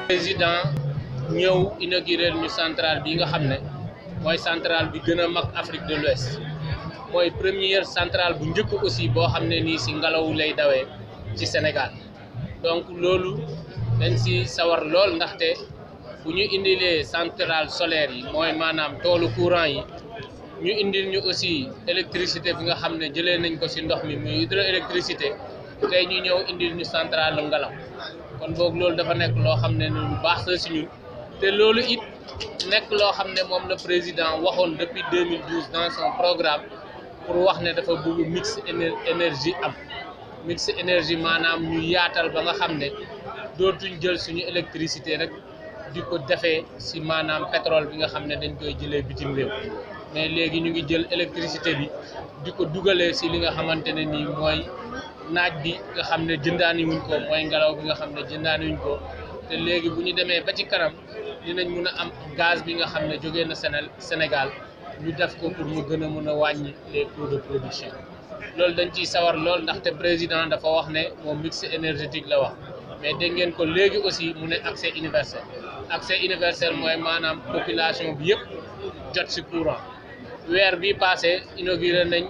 président ñëw inaugurer ñu centrale bi nga xam ne mooy centrale bi gën a mag Afrique de l'Ouest mooy première centrale bu njëkk aussi boo xam ne nii si ngelaw lay dawee ci Sénégal donc loolu dañ si sawar lool ndaxte bu ñu indilee centrale solaire yi mooy maanaam toolu courant yi ñu indil ñu aussi électricité bi nga xam ne jëlee nañ ko si ndox mi muy hydroélectricité tey ñu ñëw indil ñu centrale lu ngelaw kon boog loolu dafa nekk loo xam ne lu baax la si ñun te loolu it nekk loo xam ne moom la président waxoon depuis 2012 dans son programme pour wax ne dafa bëgg mix énergie am mix énergie maanaam ñu yaatal ba nga xam ne dootuñ jël suñu électricité rek di ko defee si maanaam pétrole bi nga xam ne dañ koy jëlee bitim réew mais léegi ñu ngi jël électricité bi di ko dugalee si li nga xamante ne nii mooy naaj bi nga xam ne jëndaani wuñ ko mooy ngelaw bi nga xam ne jëndaani wuñ ko te léegi bu ñu demee ba ci kanam dinañ mun a am gaz bi nga xam ne jógee na Sénégal ñu def ko pour mu gën a mun a wàññi les coûts de production loolu dañ ciy sawar lool ndaxte président dafa wax ne moom mix énergétique la wax mais dégg ngeen ko léegi aussi mu ne accès universel accès universel mooy maanaam population bi yëpp jot ci courant weer bi passé inauguré nañ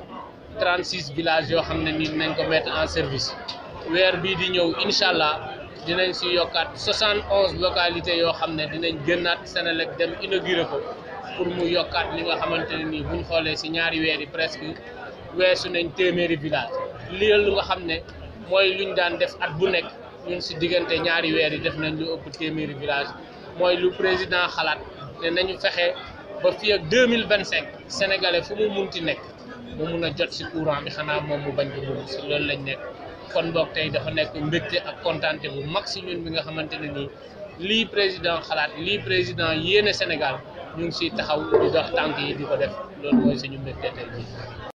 36 villages yoo xam ne nii nañ ko mettre en service weer bii di ñëw incha allah dinañ si yokkaat 71 localités yoo xam ne dinañ gënnaat Senelec dem inauguré ko pour mu yokkaat li nga xamante ne nii buñ xoolee si ñaari weer yi presque weesu nañ téeméeri village lii lu nga xam ne mooy luñ daan def at bu nekk ñun si diggante ñaari weer yi def nañ lu ëpp téeméeri village mooy lu président xalaat ne nañu fexe ba fii ak 2025 sénégalais fu mu munti nekk mu mun a jot si courant bi xanaa moom mu bañ ko bëgg si loolu lañ nekk kon boog tey dafa nekk mbégte ak kontaante bu mag si ñun bi nga xamante ne nii lii président xalaat lii président yéene Sénégal ñu ngi siy taxaw di dox tànk yi di ko def loolu mooy suñu mbégte tey jii